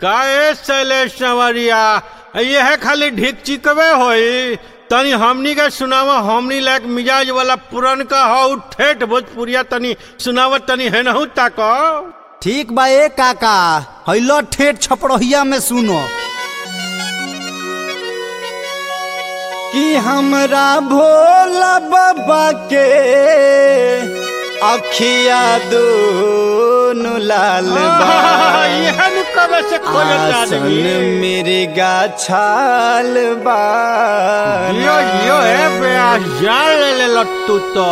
का ए शैलेश संवरिया यह खाली ढीक चिकवे होई तनी हमनी के सुनावा हमनी लायक मिजाज वाला पुरन का हो ठेठ भोजपुरिया तनी सुनावा तनी है नहु ताक ठीक बा ए काका हैलो ठेठ छपड़हिया में सुनो कि हमरा भोला बाबा के अखिया दोनों लाल बा यह नु कबे से खोजत आसन आदमी मेरे गाछाल बा यो यो ए बे जान ले ले लट्टू तो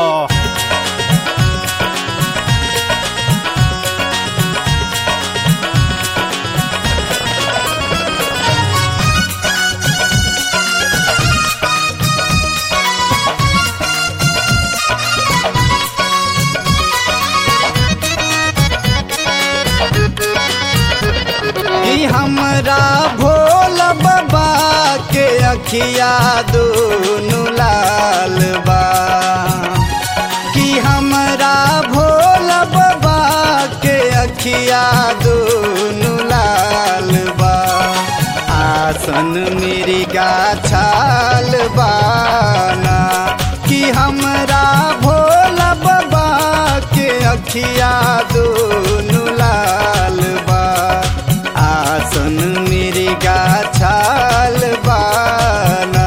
कि हमरा भोला बाबा के अखिया दोनों लाल बा कि हमरा भोला बाबा के अखिया दोनों लाल बा आसन मेरी गाछाल बाना कि हमरा भोला बाबा के अखिया दोनों लाल बा आसन मेरी गाछाल बाना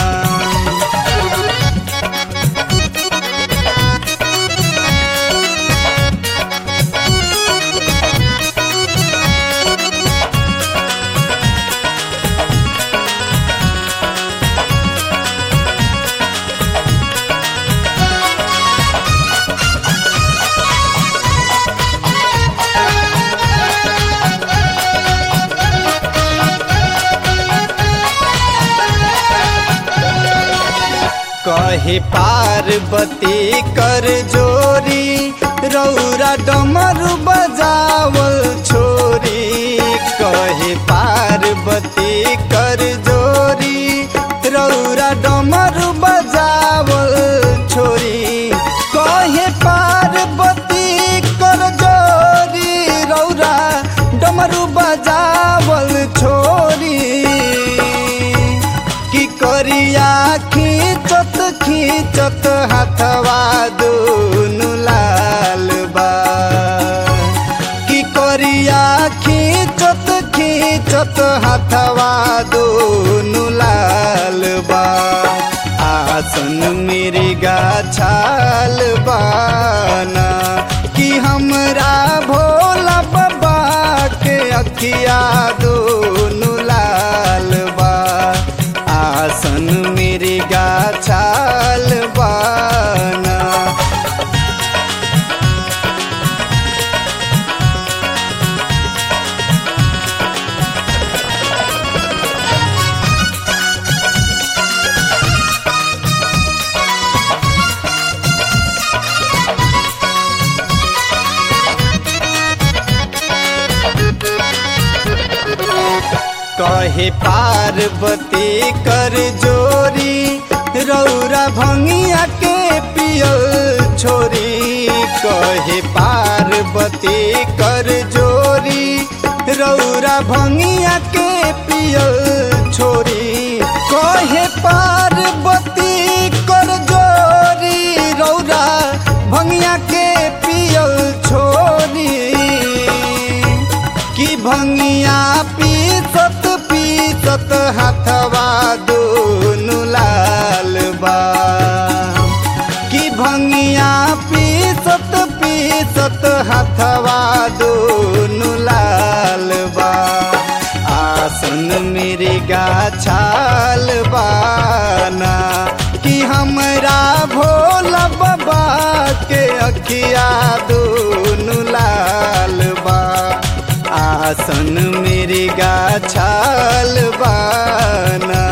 कहे पार्वती कर जोरी रौरा डमरू बजावल छोरी कहे पार्वती कर जोरी रौरा डमरू बजावल छोरी कहे पार्वती कर जोरी रौरा डमरू बजावल छोरी की करिया खींचत खींचत हाथवा दोनों लाल बा की करिया खींचत खींचत हाथवा दोनों लाल बा आसन मेरी गाछाल बाना कि हमरा भोला बाबा के अखिया दोनों लाल बा आसन मेरी गाछाल बाना कहे पार्वती कर जोरी रौरा भंगिया के पियल छोरी कहे पार्वती कर जोरी रौरा भंगिया के पियल छोरी कहे पार्वती कर जोरी रौरा भंगिया के पियल छोरी कि भंगिया पीसत पीसत हाथवा दोनों लाल बा कि भंगिया पीसत पीसत हाथवा दोनों लाल बा आसन मेरे गाछाल बाना कि हमरा भोला बाबा के अखिया दोनों लाल बा आसन मेरी गाछाल बाना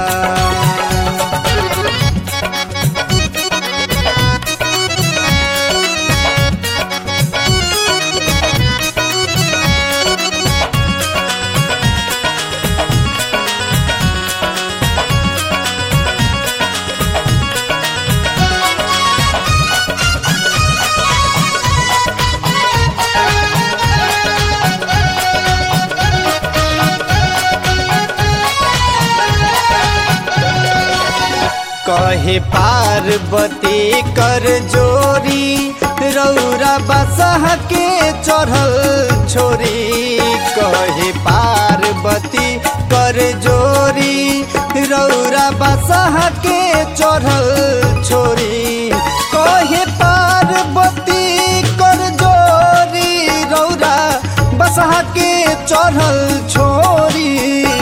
कहे पार्वती कर जोरी रौरा बसह के चढ़ल छोरी कहे पार्वती कर जोरी रौरा बसह के चढ़ल छोरी कहे पार्वती कर जोरी रौरा बसह के चढ़ल छोरी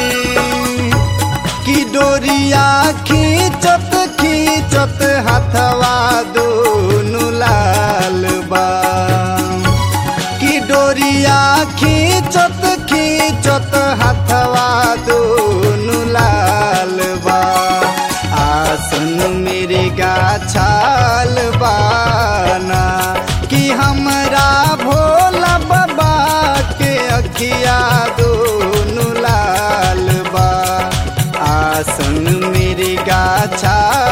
की डोरिया खींचत खींचत हथवा दोनों लाल बा की डोरिया खींचत खींचत हथवा दोनों लाल बा आसन मेरे गाछाल बाना कि हमरा भोला बाबा के अखिया दोनों लाल बा आसन मेरे गाछा